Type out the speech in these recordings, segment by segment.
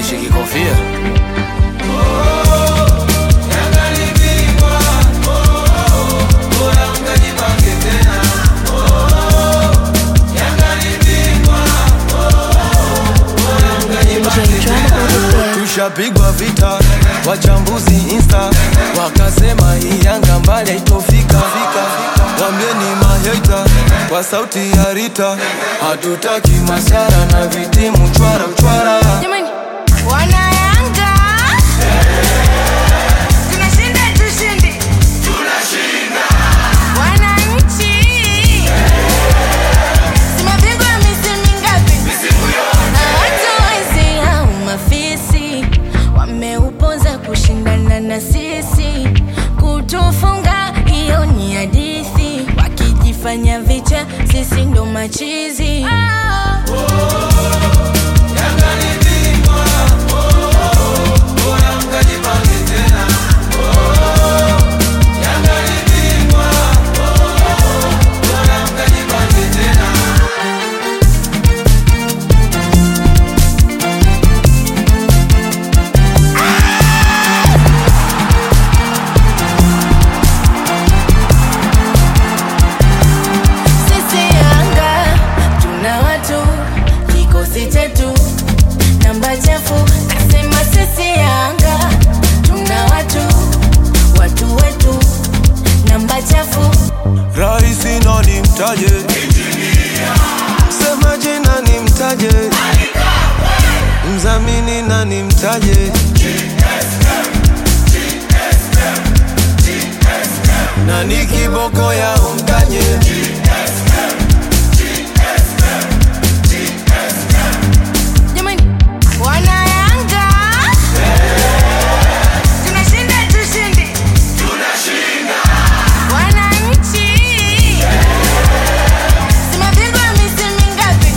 univishe kikofia DJ Drama on the bed. tushapigwa vita wachambuzi insta wakasema hii yanga mbali haitofika wambieni maheta kwa sauti ya rita hatutaki masara na vitimu chwara chwara Jamani, wana Yanga tunashinda tushindi, wananchi tumepigwa misimu mingapi? Na watu wezi au mafisi wameuponza kushindana na sisi, kutufunga hiyo ni hadithi, wakijifanya vicha, sisi ndo machizi Sisi Yanga tuna watu, kikosi chetu namba chafu. Nasema sisi Yanga tuna watu, watu wetu namba chafu. rahisi nani mtaje semaje nani mtaje mzamini nani mtaje nani kiboko ya umtaje Jamani, wana Yanga tunashinda tushindi, wananchi tumepigwa misimu mingapi?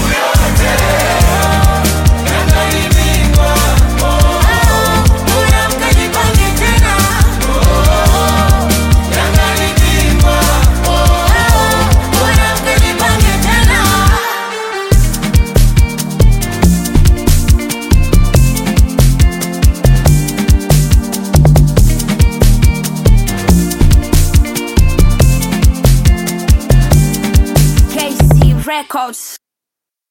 Bora mkajipange tena. Bora mkajipange tena. KC Records.